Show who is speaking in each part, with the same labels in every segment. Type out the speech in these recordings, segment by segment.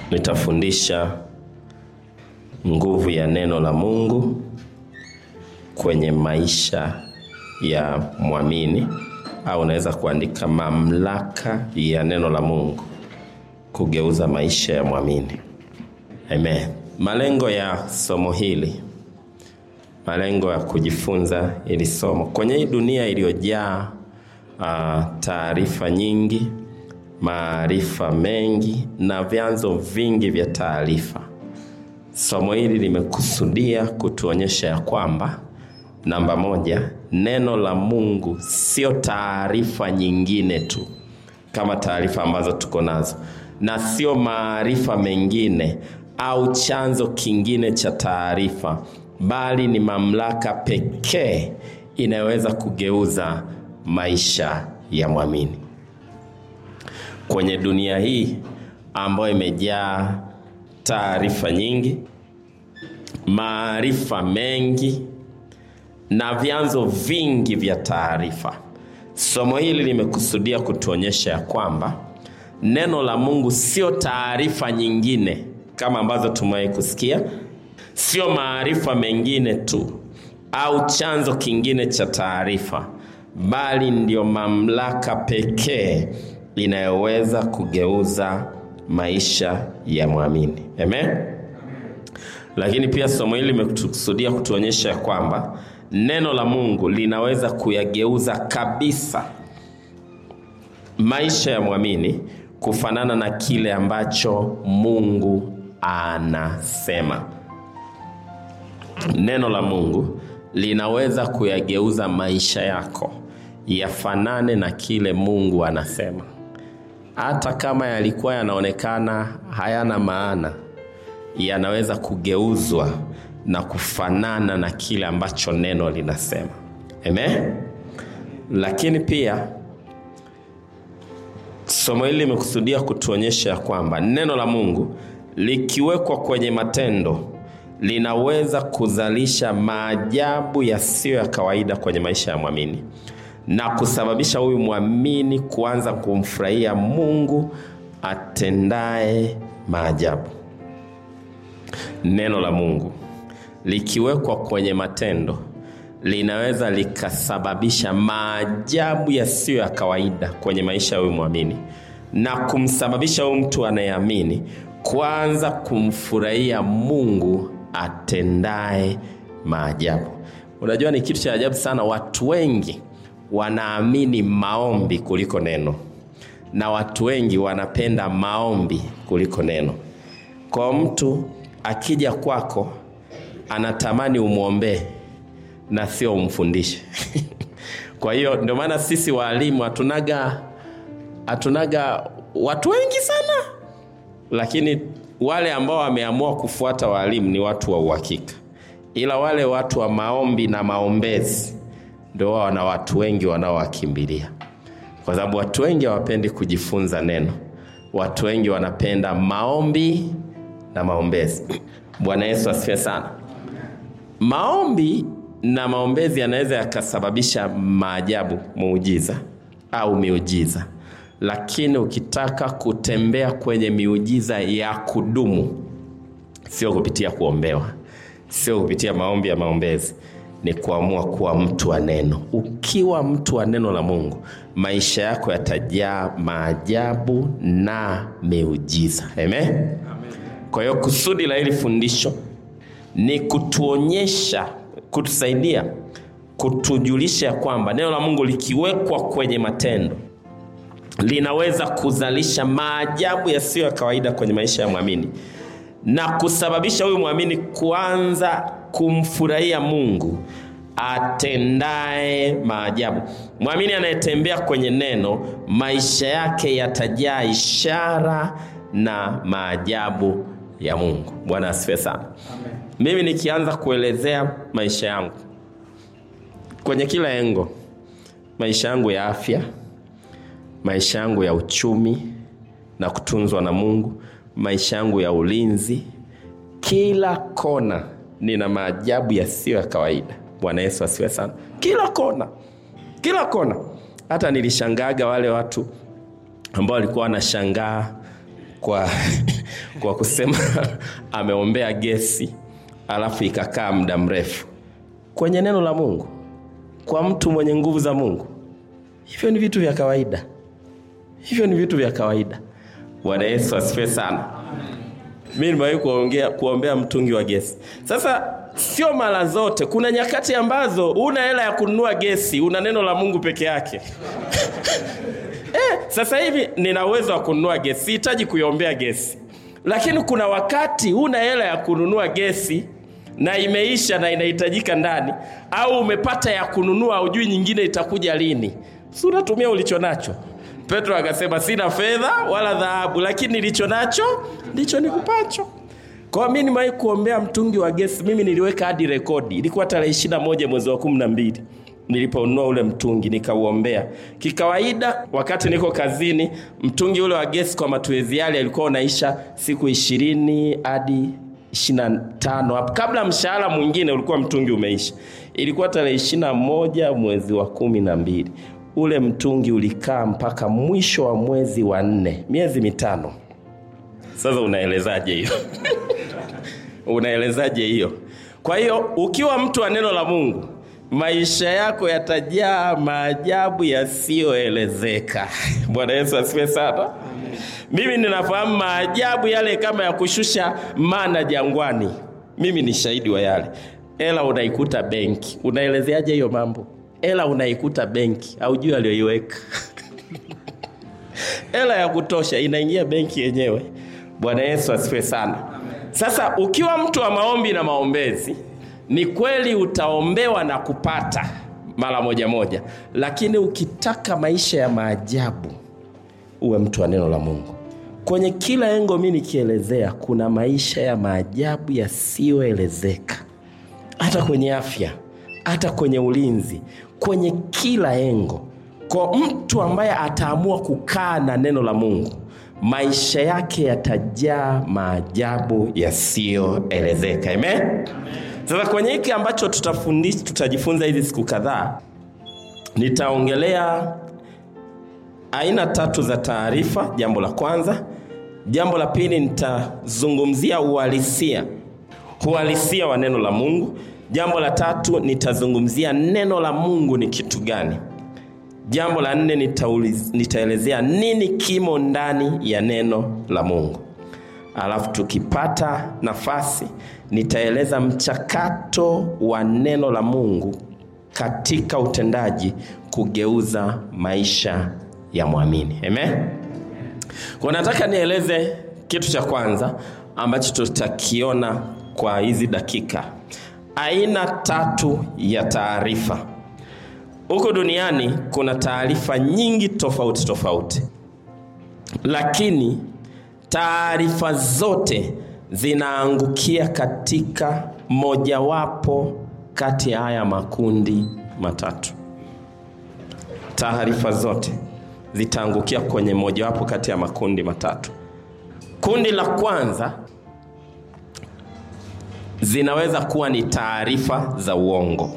Speaker 1: nitafundisha nguvu ya neno la Mungu kwenye maisha ya mwamini, au unaweza kuandika mamlaka ya neno la Mungu kugeuza maisha ya mwamini. Amen. Malengo ya somo hili, malengo ya kujifunza ili somo kwenye hii dunia iliyojaa uh, taarifa nyingi, maarifa mengi na vyanzo vingi vya taarifa. Somo hili limekusudia kutuonyesha ya kwamba namba moja, neno la Mungu sio taarifa nyingine tu kama taarifa ambazo tuko nazo, na sio maarifa mengine au chanzo kingine cha taarifa, bali ni mamlaka pekee inayoweza kugeuza maisha ya mwamini kwenye dunia hii ambayo imejaa taarifa nyingi, maarifa mengi na vyanzo vingi vya taarifa. Somo hili limekusudia kutuonyesha ya kwamba neno la Mungu sio taarifa nyingine kama ambazo tumewahi kusikia, sio maarifa mengine tu au chanzo kingine cha taarifa, bali ndio mamlaka pekee inayoweza kugeuza maisha ya mwamini. Amen. Lakini pia somo hili limekusudia kutuonyesha ya kwamba neno la Mungu linaweza kuyageuza kabisa maisha ya mwamini kufanana na kile ambacho Mungu anasema. Neno la Mungu linaweza kuyageuza maisha yako yafanane na kile Mungu anasema, hata kama yalikuwa yanaonekana hayana maana, yanaweza kugeuzwa na kufanana na kile ambacho neno linasema. Amen. Lakini pia somo hili limekusudia kutuonyesha kwamba neno la Mungu likiwekwa kwenye matendo linaweza kuzalisha maajabu yasiyo ya kawaida kwenye maisha ya mwamini na kusababisha huyu mwamini kuanza kumfurahia Mungu atendaye maajabu. Neno la Mungu likiwekwa kwenye matendo linaweza likasababisha maajabu yasiyo ya kawaida kwenye maisha ya huyu mwamini na kumsababisha huyu mtu anayeamini kuanza kumfurahia Mungu atendaye maajabu. Unajua, ni kitu cha ajabu sana. Watu wengi wanaamini maombi kuliko neno, na watu wengi wanapenda maombi kuliko neno. Kwa mtu akija kwako anatamani umwombee na sio umfundishe. Kwa hiyo ndio maana sisi waalimu hatunaga hatunaga watu wengi sana, lakini wale ambao wameamua kufuata waalimu ni watu wa uhakika, ila wale watu wa maombi na maombezi ndio wao wana watu wengi wanaowakimbilia, kwa sababu watu wengi hawapendi kujifunza neno. Watu wengi wanapenda maombi na maombezi. Bwana Yesu asifiwe sana. Maombi na maombezi yanaweza yakasababisha maajabu, muujiza au miujiza, lakini ukitaka kutembea kwenye miujiza ya kudumu, sio kupitia kuombewa, sio kupitia maombi ya maombezi, ni kuamua kuwa mtu wa neno. Ukiwa mtu wa neno la Mungu, maisha yako yatajaa maajabu na miujiza. Amen. Kwa hiyo kusudi la hili fundisho ni kutuonyesha, kutusaidia, kutujulisha ya kwamba neno la Mungu likiwekwa kwenye matendo linaweza kuzalisha maajabu yasiyo ya kawaida kwenye maisha ya mwamini na kusababisha huyu mwamini kuanza kumfurahia Mungu atendaye maajabu. Mwamini anayetembea kwenye neno, maisha yake yatajaa ishara na maajabu ya Mungu. Bwana asifiwe sana. Mimi nikianza kuelezea maisha yangu kwenye kila engo, maisha yangu ya afya, maisha yangu ya uchumi na kutunzwa na Mungu, maisha yangu ya ulinzi, kila kona nina maajabu yasiyo ya kawaida. Bwana Yesu asifiwe sana. Kila kona, kila kona. Hata nilishangaga wale watu ambao walikuwa wanashangaa kwa kwa kusema ameombea gesi alafu ikakaa muda mrefu kwenye neno la mungu kwa mtu mwenye nguvu za mungu hivyo ni vitu vya kawaida hivyo ni vitu vya kawaida bwana yesu asifiwe sana mi nimewahi kuongea kuombea mtungi wa gesi sasa sio mara zote kuna nyakati ambazo una hela ya kununua gesi una neno la mungu peke yake eh, sasa hivi nina uwezo wa kununua gesi sihitaji kuiombea gesi lakini kuna wakati una hela ya kununua gesi na imeisha na inahitajika ndani au umepata ya kununua ujui nyingine itakuja lini si unatumia ulicho nacho petro akasema sina fedha wala dhahabu lakini nilicho nacho ndicho nikupacho kwa mi nimewahi kuombea mtungi wa gesi mimi niliweka hadi rekodi ilikuwa tarehe ishiri moja mwezi wa kumi na mbili niliponunua ule mtungi nikauombea kikawaida wakati niko kazini mtungi ule wa gesi kwa matuezi yale alikuwa unaisha siku ishirini hadi ishirina tano hapo kabla mshahara mwingine ulikuwa mtungi umeisha ilikuwa tarehe ishirina moja mwezi wa kumi na mbili ule mtungi ulikaa mpaka mwisho wa mwezi wa nne miezi mitano sasa unaelezaje hiyo unaelezaje hiyo kwa hiyo ukiwa mtu wa neno la mungu maisha yako yatajaa maajabu yasiyoelezeka bwana yesu asifiwe sana mimi ninafahamu maajabu yale kama ya kushusha mana jangwani mimi ni shahidi wa yale ela unaikuta benki unaelezeaje hiyo mambo ela unaikuta benki aujui aliyoiweka hela ya kutosha inaingia benki yenyewe bwana yesu asifiwe sana sasa ukiwa mtu wa maombi na maombezi ni kweli utaombewa na kupata mara moja moja lakini ukitaka maisha ya maajabu uwe mtu wa neno la mungu kwenye kila engo mi nikielezea kuna maisha ya maajabu yasiyoelezeka hata kwenye afya hata kwenye ulinzi kwenye kila engo kwa mtu ambaye ataamua kukaa na neno la mungu maisha yake yatajaa maajabu yasiyoelezeka amen sasa kwenye hiki ambacho tutafundisha tutajifunza hizi siku kadhaa nitaongelea aina tatu za taarifa jambo la kwanza jambo la pili nitazungumzia uhalisia uhalisia wa neno la mungu jambo la tatu nitazungumzia neno la mungu ni kitu gani jambo la nne nitauliz- nitaelezea nini kimo ndani ya neno la mungu alafu tukipata nafasi nitaeleza mchakato wa neno la mungu katika utendaji kugeuza maisha ya mwamini amen kwa nataka nieleze kitu cha kwanza ambacho tutakiona kwa hizi dakika aina tatu ya taarifa huko duniani kuna taarifa nyingi tofauti tofauti lakini taarifa zote zinaangukia katika mojawapo kati ya haya makundi matatu taarifa zote zitaangukia kwenye mojawapo kati ya makundi matatu kundi la kwanza zinaweza kuwa ni taarifa za uongo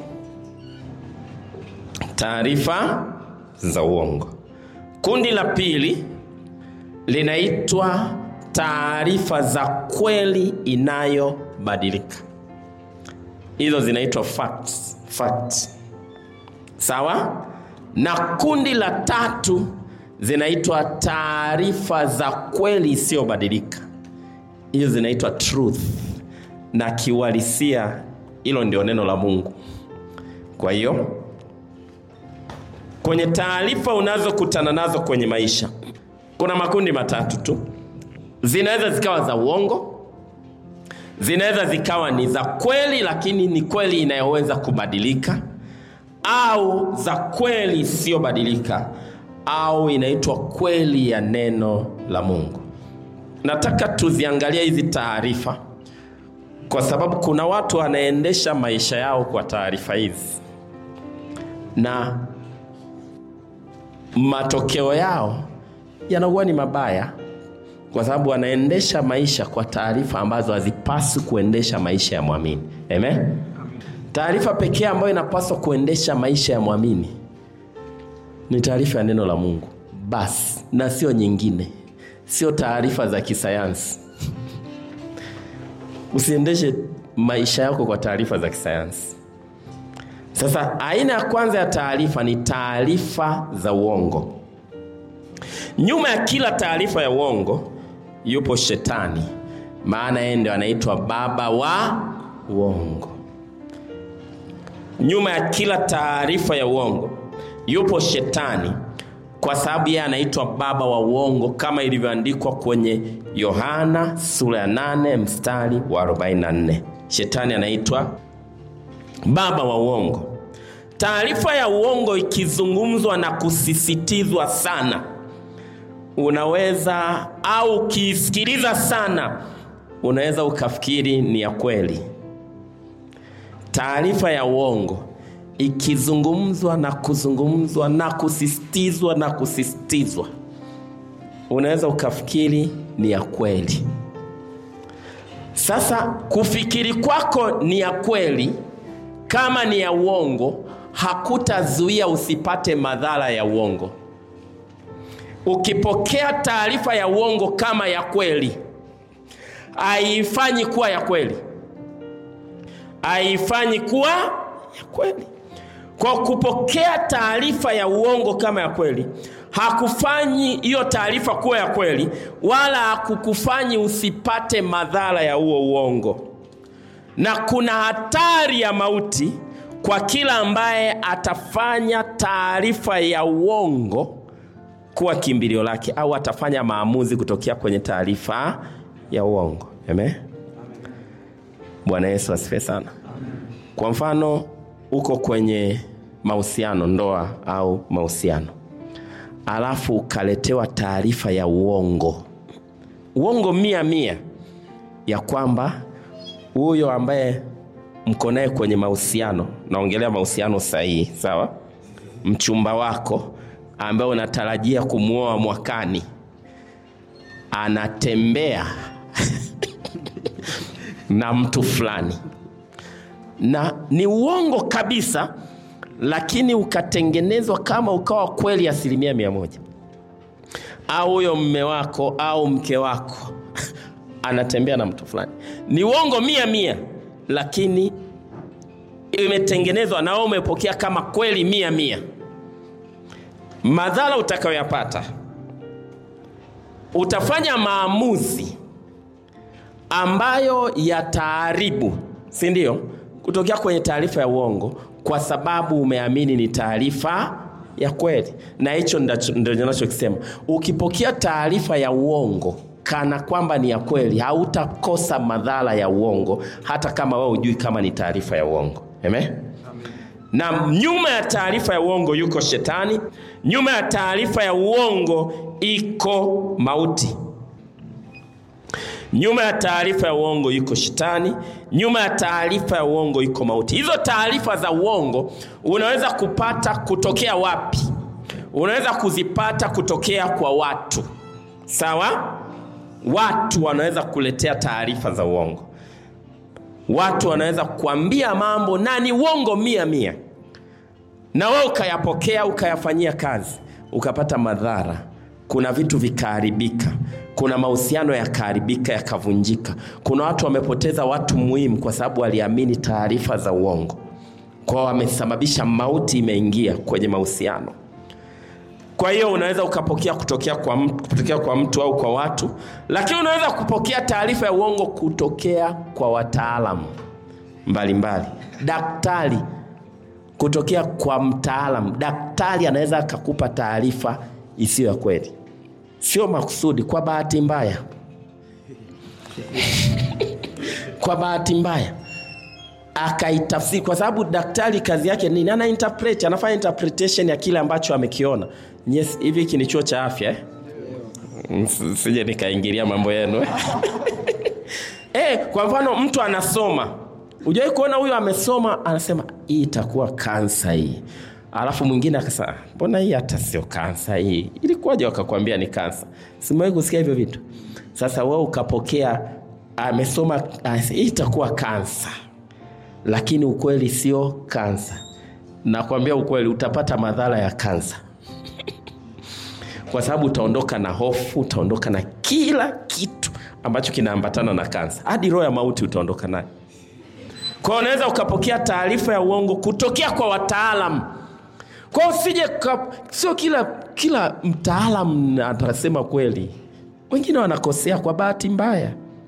Speaker 1: taarifa za uongo kundi la pili linaitwa taarifa za kweli inayobadilika hizo zinaitwa facts, facts. sawa na kundi la tatu zinaitwa taarifa za kweli isiyobadilika hizo zinaitwa truth na kiuhalisia hilo ndio neno la mungu kwa hiyo kwenye taarifa unazokutana nazo kwenye maisha kuna makundi matatu tu zinaweza zikawa za uongo zinaweza zikawa ni za kweli lakini ni kweli inayoweza kubadilika au za kweli isiyobadilika au inaitwa kweli ya neno la mungu nataka tuziangalie hizi taarifa kwa sababu kuna watu wanaendesha maisha yao kwa taarifa hizi na matokeo yao yanakuwa ni mabaya kwa sababu wanaendesha maisha kwa taarifa ambazo hazipaswi kuendesha maisha ya mwamini amen taarifa pekee ambayo inapaswa kuendesha maisha ya mwamini ni taarifa ya neno la mungu basi na sio nyingine sio taarifa za kisayansi usiendeshe maisha yako kwa taarifa za kisayansi. Sasa aina ya kwanza ya taarifa ni taarifa za uongo. Nyuma ya kila taarifa ya uongo yupo shetani, maana yeye ndio anaitwa baba wa uongo. Nyuma ya kila taarifa ya uongo yupo shetani, kwa sababu yeye anaitwa baba wa uongo, kama ilivyoandikwa kwenye Yohana sura ya 8 mstari wa 44. Shetani anaitwa baba wa uongo. Taarifa ya uongo ikizungumzwa na kusisitizwa sana, unaweza au ukiisikiliza sana, unaweza ukafikiri ni ya kweli. Taarifa ya uongo ikizungumzwa na kuzungumzwa na kusisitizwa na kusisitizwa, unaweza ukafikiri ni ya kweli. Sasa kufikiri kwako ni ya kweli kama ni ya uongo, hakutazuia usipate madhara ya uongo. Ukipokea taarifa ya uongo kama ya kweli, haifanyi kuwa ya kweli, haifanyi kuwa ya kweli. Kwa kupokea taarifa ya uongo kama ya kweli, hakufanyi hiyo taarifa kuwa ya kweli, wala hakukufanyi usipate madhara ya huo uongo na kuna hatari ya mauti kwa kila ambaye atafanya taarifa ya uongo kuwa kimbilio lake au atafanya maamuzi kutokea kwenye taarifa ya uongo. Amen. Bwana Yesu asifiwe sana. Kwa mfano, uko kwenye mahusiano, ndoa au mahusiano, alafu ukaletewa taarifa ya uongo, uongo mia mia, ya kwamba huyo ambaye mko naye kwenye mahusiano, naongelea mahusiano sahihi, sawa, mchumba wako ambaye unatarajia kumwoa mwakani, anatembea na mtu fulani, na ni uongo kabisa, lakini ukatengenezwa kama ukawa kweli asilimia mia moja, au huyo mme wako au mke wako anatembea na mtu fulani. Ni uongo mia mia, lakini imetengenezwa na wewe umepokea kama kweli mia mia. Madhara utakayoyapata, utafanya maamuzi ambayo yataharibu, si ndio? Kutokea kwenye taarifa ya uongo, kwa sababu umeamini ni taarifa ya kweli, na hicho ndio ninachokisema. Ukipokea taarifa ya uongo kana kwamba ni ya kweli, hautakosa madhara ya uongo, hata kama wewe hujui kama ni taarifa ya uongo. Amen? Na nyuma ya taarifa ya uongo yuko shetani, nyuma ya taarifa ya uongo iko mauti. Nyuma ya taarifa ya uongo yuko shetani, nyuma ya taarifa ya uongo iko mauti. Hizo taarifa za uongo unaweza kupata kutokea wapi? Unaweza kuzipata kutokea kwa watu, sawa? Watu wanaweza kuletea taarifa za uongo, watu wanaweza kuambia mambo na ni uongo mia mia, na wewe ukayapokea ukayafanyia kazi, ukapata madhara. Kuna vitu vikaharibika, kuna mahusiano yakaharibika, yakavunjika. Kuna watu wamepoteza watu muhimu kwa sababu waliamini taarifa za uongo, kwao wamesababisha mauti imeingia kwenye mahusiano. Kwa hiyo unaweza ukapokea kutokea kwa mtu, kutokea kwa mtu au kwa watu, lakini unaweza kupokea taarifa ya uongo kutokea kwa wataalamu mbalimbali. Daktari, kutokea kwa mtaalamu. Daktari anaweza akakupa taarifa isiyo ya kweli, sio makusudi, kwa bahati mbaya kwa bahati mbaya akaitafsiri, kwa sababu daktari kazi yake nini? Ana interpret, anafanya interpretation ya kile ambacho amekiona. Yes, hivi hiki ni chuo cha afya eh? Sije nikaingilia mambo yenu eh, kwa mfano mtu anasoma, hujawahi kuona huyo amesoma, anasema hii itakuwa kansa hii, alafu mwingine akasema mbona hii hata sio kansa hii, ilikuwaje wakakwambia ni kansa? Simewahi kusikia hivyo vitu. Sasa wewe ukapokea, amesoma hii itakuwa kansa, lakini ukweli sio kansa. Nakwambia ukweli, utapata madhara ya kansa kwa sababu utaondoka na hofu, utaondoka na kila kitu ambacho kinaambatana na kansa hadi roho ya mauti utaondoka nayo kwao unaweza ukapokea taarifa ya uongo kutokea kwa wataalam kwao usije ka- sio kila kila mtaalam atasema kweli wengine wanakosea kwa bahati mbaya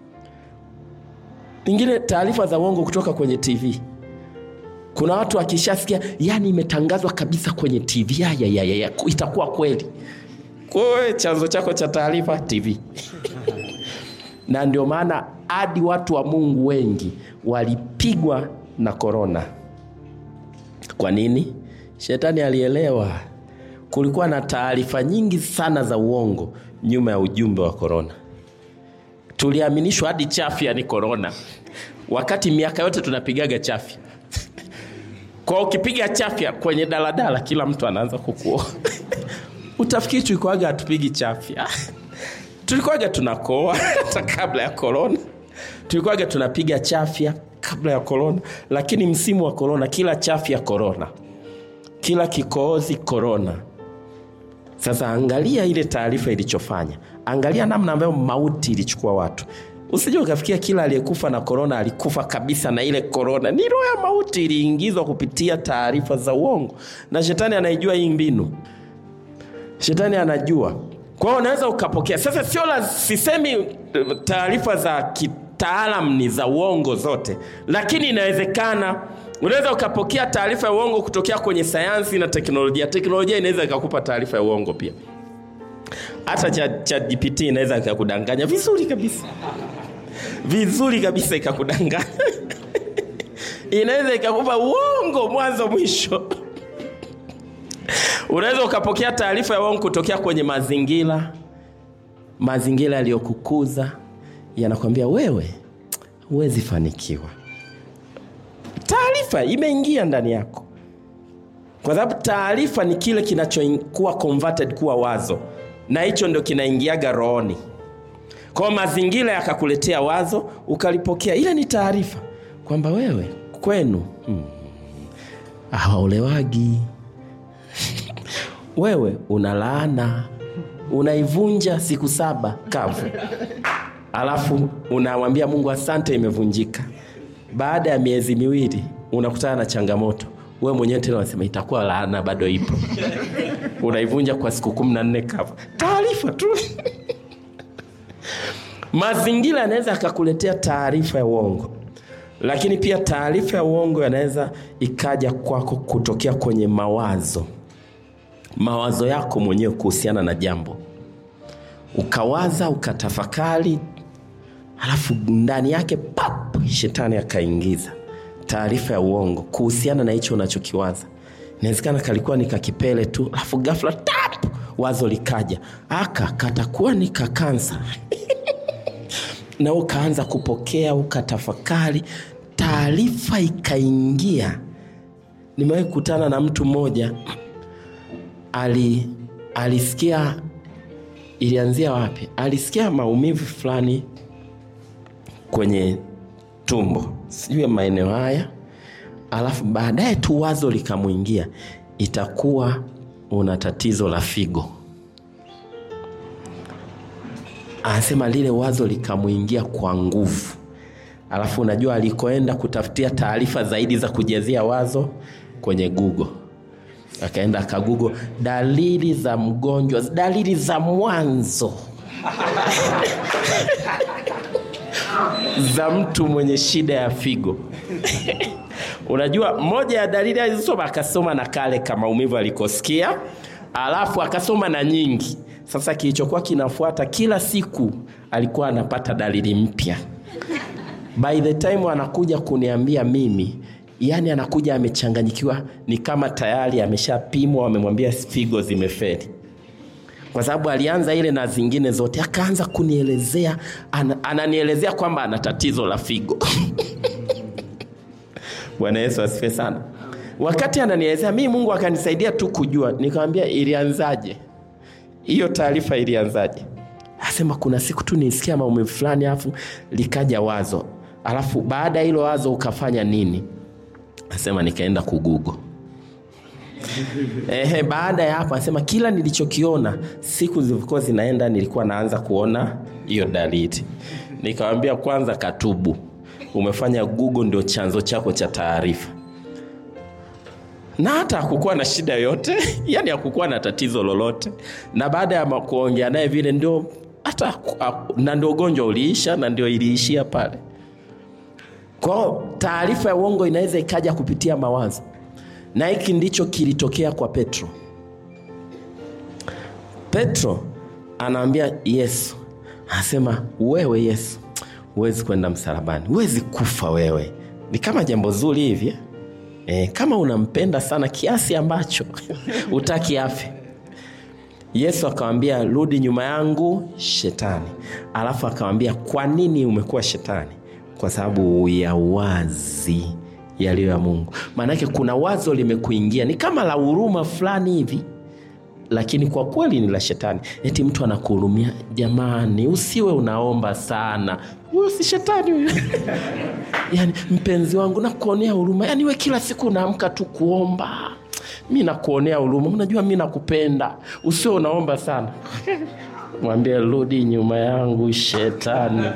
Speaker 1: ingine taarifa za uongo kutoka kwenye tv kuna watu wakishasikia yani imetangazwa kabisa kwenye tv ya, ya, ya, ya, ya, itakuwa kweli kwawe chanzo chako cha taarifa tv na ndio maana hadi watu wa mungu wengi walipigwa na korona kwa nini shetani alielewa kulikuwa na taarifa nyingi sana za uongo nyuma ya ujumbe wa korona tuliaminishwa hadi chafya ni korona wakati miaka yote tunapigaga chafya kwa ukipiga chafya kwenye daladala kila mtu anaanza kukuoa utafikiri tulikuwaga hatupigi chafya tulikuwaga tunakoa hata kabla ya korona tulikuwaga tunapiga chafya kabla ya korona lakini msimu wa korona kila chafya korona kila kikohozi korona sasa angalia ile taarifa ilichofanya angalia namna ambayo mauti ilichukua watu usije ukafikia kila aliyekufa na korona alikufa kabisa na ile korona ni roho ya mauti iliingizwa kupitia taarifa za uongo na shetani anaijua hii mbinu shetani anajua kwa hiyo unaweza ukapokea sasa sio la sisemi eh, taarifa za kitaalam ni za uongo zote lakini inawezekana unaweza ukapokea taarifa ya uongo kutokea kwenye sayansi na teknolojia teknolojia inaweza ikakupa taarifa ya uongo pia hata cha, cha gpt inaweza ikakudanganya vizuri kabisa vizuri kabisa ikakudanganya inaweza ikakupa uongo mwanzo mwisho unaweza ukapokea taarifa ya uongo kutokea kwenye mazingira mazingira yaliyokukuza yanakwambia wewe huwezi fanikiwa taarifa imeingia ndani yako kwa sababu taarifa ni kile kinachokuwa converted kuwa wazo na hicho ndio kinaingiaga rohoni kwao mazingira yakakuletea wazo ukalipokea ile ni taarifa kwamba wewe kwenu hmm, hawaolewagi wewe una laana unaivunja siku saba kavu alafu unamwambia mungu asante imevunjika baada ya miezi miwili unakutana na changamoto we mwenyewe tena unasema itakuwa laana bado ipo unaivunja kwa siku kumi na nne kavu taarifa tu mazingira yanaweza yakakuletea taarifa ya uongo lakini pia taarifa ya uongo yanaweza ikaja kwako kutokea kwenye mawazo mawazo yako mwenyewe kuhusiana na jambo ukawaza ukatafakari halafu ndani yake pap shetani akaingiza taarifa ya uongo kuhusiana na hicho unachokiwaza inawezekana kalikuwa ni kakipele tu alafu gafla tap wazo likaja aka katakuwa ni kakansa na ukaanza kupokea ukatafakari taarifa ikaingia nimewahi kukutana na mtu mmoja ali alisikia ilianzia wapi alisikia maumivu fulani kwenye tumbo sijui maeneo haya alafu baadaye tu wazo likamwingia itakuwa una tatizo la figo anasema lile wazo likamwingia kwa nguvu alafu unajua alikoenda kutafutia taarifa zaidi za kujazia wazo kwenye google akaenda akagugo dalili za mgonjwa dalili za mwanzo za mtu mwenye shida ya figo unajua moja ya dalili alizosoma akasoma na kale kama maumivu alikosikia alafu akasoma na nyingi sasa kilichokuwa kinafuata kila siku alikuwa anapata dalili mpya by the time anakuja kuniambia mimi yani anakuja amechanganyikiwa ni kama tayari ameshapimwa wamemwambia figo zimeferi kwa sababu alianza ile na zingine zote akaanza kunielezea ana, ananielezea kwamba ana tatizo la figo bwana yesu asife sana wakati ananielezea mii mungu akanisaidia tu kujua nikamwambia ilianzaje hiyo taarifa ilianzaje asema kuna siku tu nisikia maumivu fulani alafu likaja wazo alafu baada ya hilo wazo ukafanya nini asema nikaenda kugugo Ehe, baada ya hapo anasema kila nilichokiona siku zilivyokuwa zinaenda nilikuwa naanza kuona hiyo dalili Nikawambia kwanza katubu, umefanya Google ndio chanzo chako cha taarifa, na hata hakukuwa na shida yoyote yani hakukuwa na tatizo lolote, na baada ya kuongea naye vile ndio hata na ndio ugonjwa uliisha, na ndio iliishia pale. Kwao taarifa ya uongo inaweza ikaja kupitia mawazo, na hiki ndicho kilitokea kwa Petro. Petro anaambia Yesu, anasema wewe Yesu huwezi kwenda msalabani, huwezi kufa wewe. Ni kama jambo zuri hivi e, kama unampenda sana kiasi ambacho utaki afe. Yesu akamwambia rudi nyuma yangu Shetani. Alafu akamwambia kwa nini umekuwa shetani? Kwa sababu ya wazi yaliyo ya Mungu. Maanake kuna wazo limekuingia, ni kama la huruma fulani hivi lakini kwa kweli ni la shetani. Eti mtu anakuhurumia, jamani, usiwe unaomba sana, huyo si shetani huyo. Yani mpenzi wangu, nakuonea huruma, yani we kila siku unaamka tu kuomba, mi nakuonea huruma, unajua mi nakupenda, usiwe unaomba sana. Mwambie rudi nyuma yangu shetani.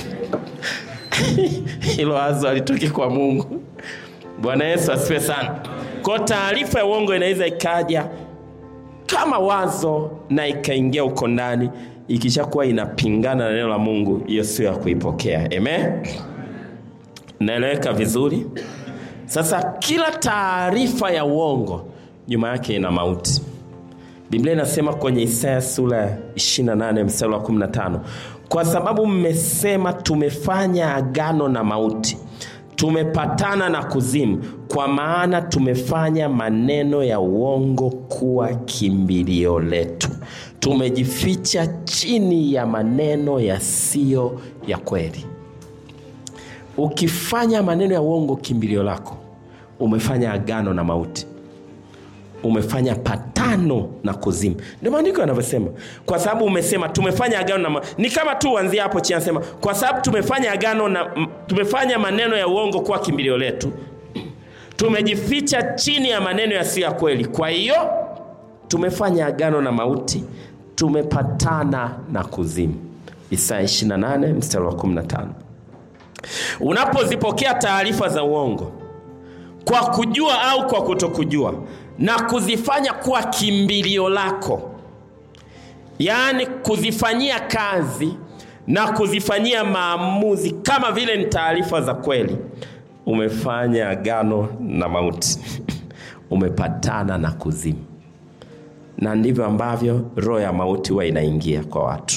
Speaker 1: Hilo wazo alitoki kwa Mungu. Bwana Yesu asifiwe sana. Kwa taarifa ya uongo inaweza ikaja kama wazo na ikaingia huko ndani, ikishakuwa inapingana na neno la Mungu, hiyo sio ya kuipokea. Amen, naeleweka vizuri? Sasa kila taarifa ya uongo nyuma yake ina mauti. Biblia inasema kwenye Isaya sura ya 28 mstari wa 15, kwa sababu mmesema tumefanya agano na mauti tumepatana na kuzimu, kwa maana tumefanya maneno ya uongo kuwa kimbilio letu, tumejificha chini ya maneno yasiyo ya kweli. Ukifanya maneno ya uongo kimbilio lako, umefanya agano na mauti, umefanya patano na kuzimu. Ndio maandiko yanavyosema, kwa sababu umesema tumefanya agano na ma... ni kama tu uanzia hapo chini, anasema kwa sababu tumefanya agano na tumefanya maneno ya uongo kuwa kimbilio letu, tumejificha chini ya maneno yasiyo ya kweli. Kwa hiyo tumefanya agano na mauti, tumepatana na kuzimu. Isaya 28 mstari wa 15. Unapozipokea taarifa za uongo kwa kujua au kwa kutokujua na kuzifanya kuwa kimbilio lako, yaani kuzifanyia kazi na kuzifanyia maamuzi kama vile ni taarifa za kweli, umefanya agano na mauti umepatana na kuzimu. Na ndivyo ambavyo roho ya mauti huwa inaingia kwa watu.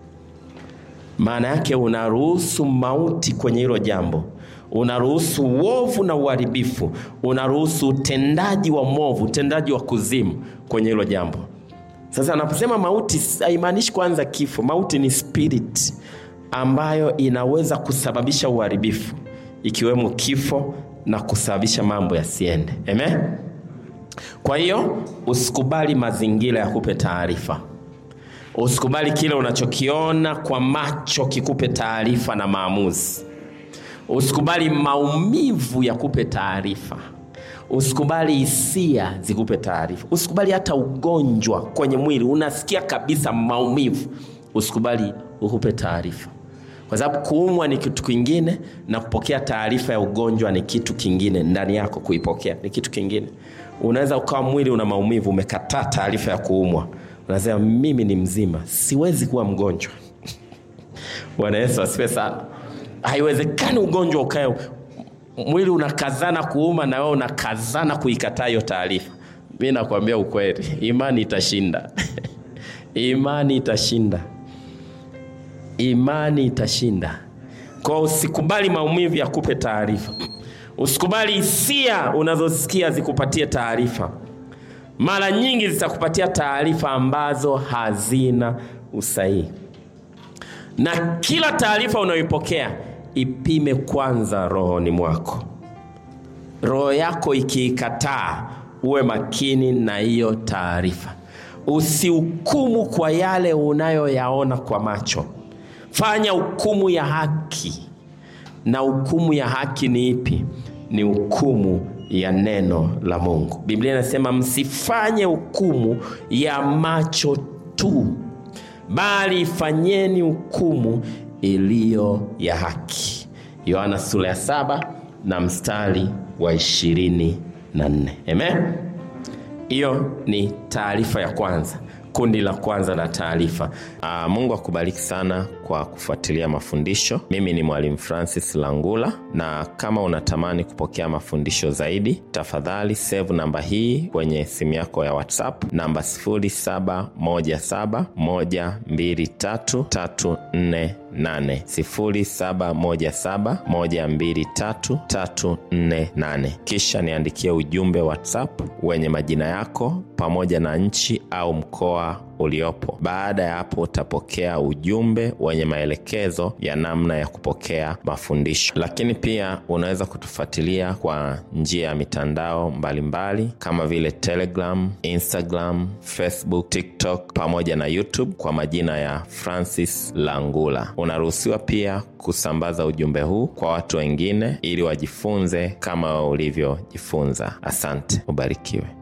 Speaker 1: Maana yake unaruhusu mauti kwenye hilo jambo unaruhusu uovu na uharibifu, unaruhusu utendaji wa mwovu, utendaji wa kuzimu kwenye hilo jambo. Sasa anaposema mauti, haimaanishi kwanza kifo. Mauti ni spirit ambayo inaweza kusababisha uharibifu, ikiwemo kifo na kusababisha mambo yasiende. Amen. Kwa hiyo usikubali mazingira yakupe taarifa, usikubali kile unachokiona kwa macho kikupe taarifa na maamuzi Usikubali maumivu yakupe taarifa. Usikubali hisia zikupe taarifa. Usikubali hata ugonjwa kwenye mwili, unasikia kabisa maumivu, usikubali ukupe taarifa, kwa sababu kuumwa ni kitu kingine na kupokea taarifa ya ugonjwa ni kitu kingine. Ndani yako kuipokea ni kitu kingine. Unaweza ukawa mwili una maumivu, umekataa taarifa ya kuumwa, unasema mimi ni mzima, siwezi kuwa mgonjwa. Bwana Yesu asifiwe sana. Haiwezekani ugonjwa ukae, mwili unakazana kuuma na wewe unakazana kuikataa hiyo taarifa. Mi nakwambia ukweli, imani itashinda imani itashinda, imani itashinda. Kwa usikubali maumivu yakupe taarifa, usikubali hisia unazosikia zikupatie taarifa. Mara nyingi zitakupatia taarifa ambazo hazina usahihi, na kila taarifa unayoipokea ipime kwanza rohoni mwako. Roho yako ikiikataa, uwe makini na hiyo taarifa. Usihukumu kwa yale unayoyaona kwa macho, fanya hukumu ya haki. Na hukumu ya haki ni ipi? Ni hukumu ya neno la Mungu. Biblia inasema msifanye hukumu ya macho tu, bali fanyeni hukumu iliyo ya haki. Yohana sura ya saba na mstari wa ishirini na nne. Amen. Hiyo ni taarifa ya kwanza, kundi la kwanza la taarifa. Aa, Mungu akubariki sana kwa kufuatilia mafundisho. Mimi ni Mwalimu Francis Langula, na kama unatamani kupokea mafundisho zaidi, tafadhali save namba hii kwenye simu yako ya WhatsApp, namba 0717123348 0717123348. Kisha niandikie ujumbe WhatsApp wenye majina yako pamoja na nchi au mkoa uliopo. Baada ya hapo, utapokea ujumbe wenye maelekezo ya namna ya kupokea mafundisho. Lakini pia unaweza kutufuatilia kwa njia ya mitandao mbalimbali mbali, kama vile Telegram, Instagram, Facebook, TikTok pamoja na YouTube kwa majina ya Francis Langula. Unaruhusiwa pia kusambaza ujumbe huu kwa watu wengine ili wajifunze kama ulivyojifunza. Asante, ubarikiwe.